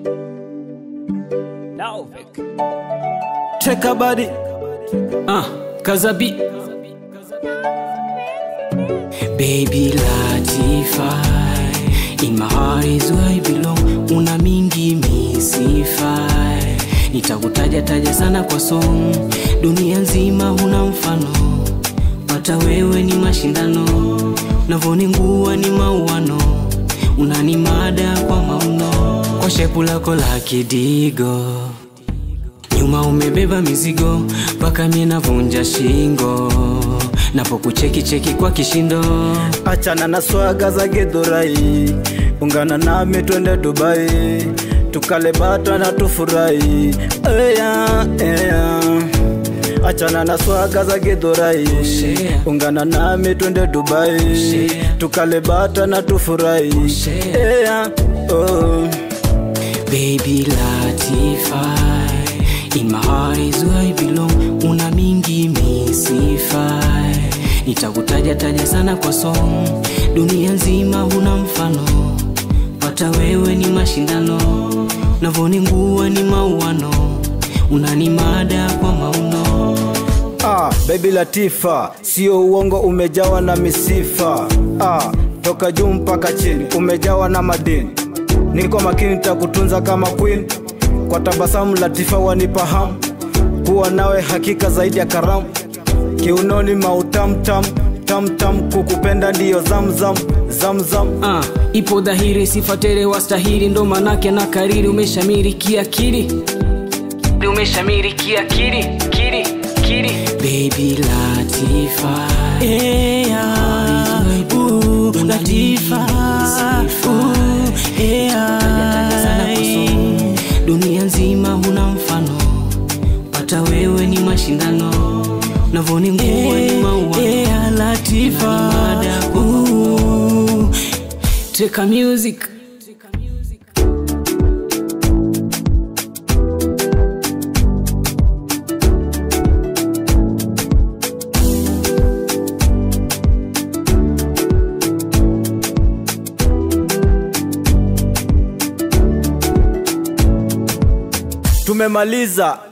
Laufik. Check a body. Ah, Kazabi. Baby Latify, in my heart is where I belong. Una mingi misifai, nitakutaja taja sana kwa song. Dunia nzima huna mfano, pata wewe ni mashindano, navoningua ni mauano, unani mada kwa mauno, kwa shepu lako la kidigo nyuma umebeba mizigo mpaka mie navunja shingo napokucheki cheki kwa kishindo Achana na swaga za githurai, ungana nami twende Dubai, tukale bata na tufurahi. Eya, eya. Achana na swaga za githurai, Share. ungana nami twende Dubai, Share. tukale bata na tufurahi. Share. Eya, oh. baby latify in my heart is where I belong una mingi misifai nitakutaja taja sana kwa song dunia nzima huna mfano pata wewe ni mashindano navoningua ni mauano unani mada kwa mauno Ah, baby Latifa, sio uongo, umejawa na misifa. Ah, toka juu mpaka chini, umejawa na madini. Niko makini, nitakutunza kama queen. Kwa tabasamu Latifa wanipa hamu, kuwa nawe hakika zaidi ya karamu. Kiunoni mautamtam tamtam, kukupenda ndiyo zamzam zamzam. Ah, ipo dhahiri sifatere wastahili ndo manake na kariri umeshamiri kiakili umeshamiri kiakili kili kili baby latifa Yeah, ooh, Latifa, ooh, yeah. dunia nzima huna mfano pata wewe ni mashindano navoni nguo ni maua Yeah, Latifa, ooh. Teka music Tumemaliza